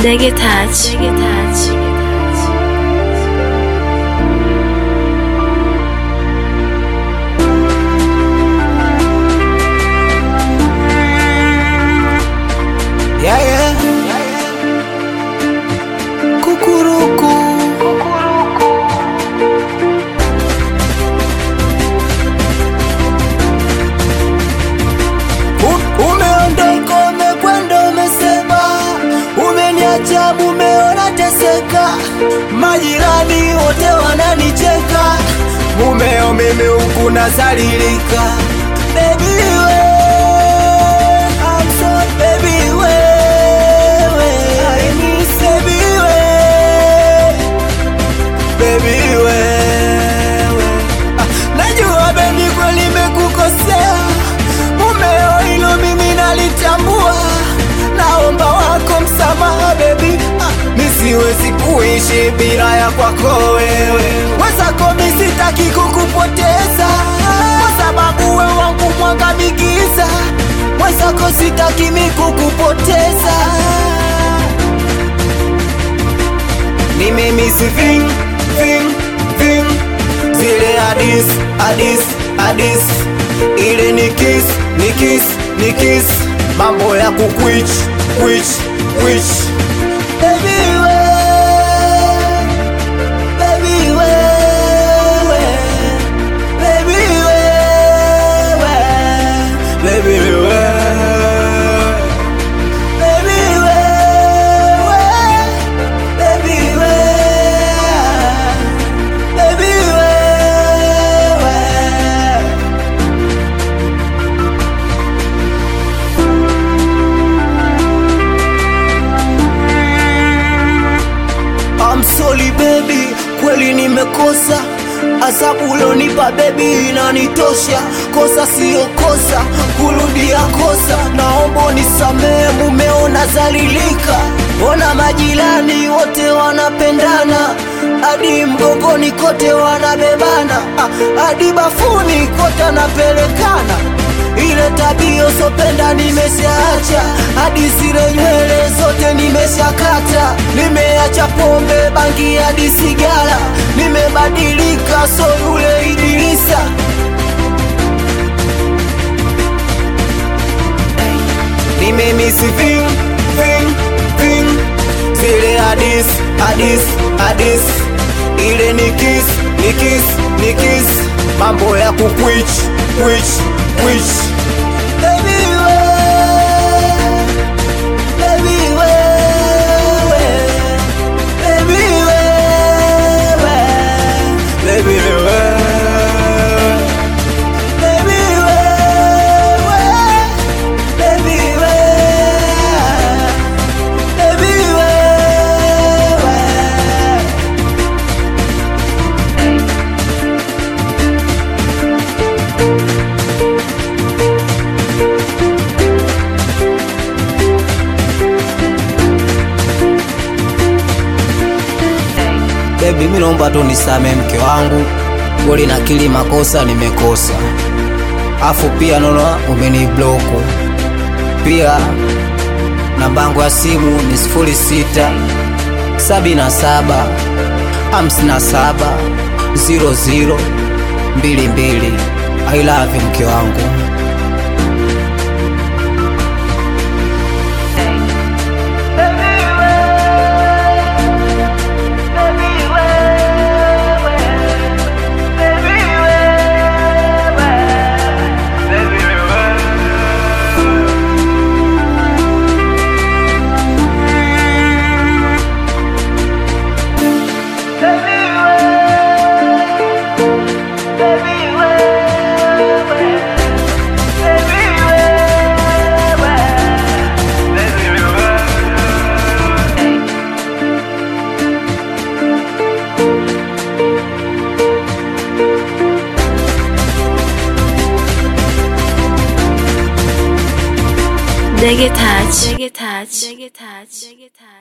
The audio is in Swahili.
Dege Touch. Dege Touch. Yeah, yeah. Kukuruku. U- Umeondoka, umekwenda, umesema, umeniacha mumeona teseka, majirani wote wananicheka, mumeo mimi huku nazalilika, baby we, I'm so baby wewe, I miss baby we, baby wewe, ah, najua baby kweli nimekukosea, mumeo hilo mimi nalitambua, naomba wako msamaha baby, ah, mi siwezi kuishi bila ya kwako wewe, wezako mi sitaki kukupoteza, kwa sababu we wangu mwangamikiza, wezako sitaki mi kukupoteza ni mimi si ving ving ving zile hadis hadis hadis ile ni kiss ni kiss ni kiss mambo ya kukwich kwich kwich baby we baby we baby we baby we baby we baby we baby we I'm sorry baby, kweli nimekosa Asabu ulionipa baby inanitosha, kosa siyo kosa, kurudia kosa. Naomba unisamehe, mumeona zalilika, ona majirani wote wanapendana, hadi mgongoni kote wanabebana, ah, hadi bafuni kote anapelekana ile tabia usopenda nimeshaacha, hadi zile nywele zote nimeshakata, nimeacha pombe, bangi hadi sigara, nimebadilika, so yule Idrisa. Nimemisi ving ving ving zile hadis hadis hadis, ile ni kiss ni kiss ni kiss, mambo ya kukwich kwich kwich Baby we, baby we, baby we, baby we, baby we, baby we, baby we. Baby, mi naomba tu nisame mke wangu, kweli nakili makosa nimekosa, afu pia naona umenibloku pia. Nambangu ya simu ni sifuri sita sabini na saba hamsini na saba ziro ziro mbili mbili. I love you mke wangu. Dege Touch. Dege Touch. Dege Touch. Dege Touch.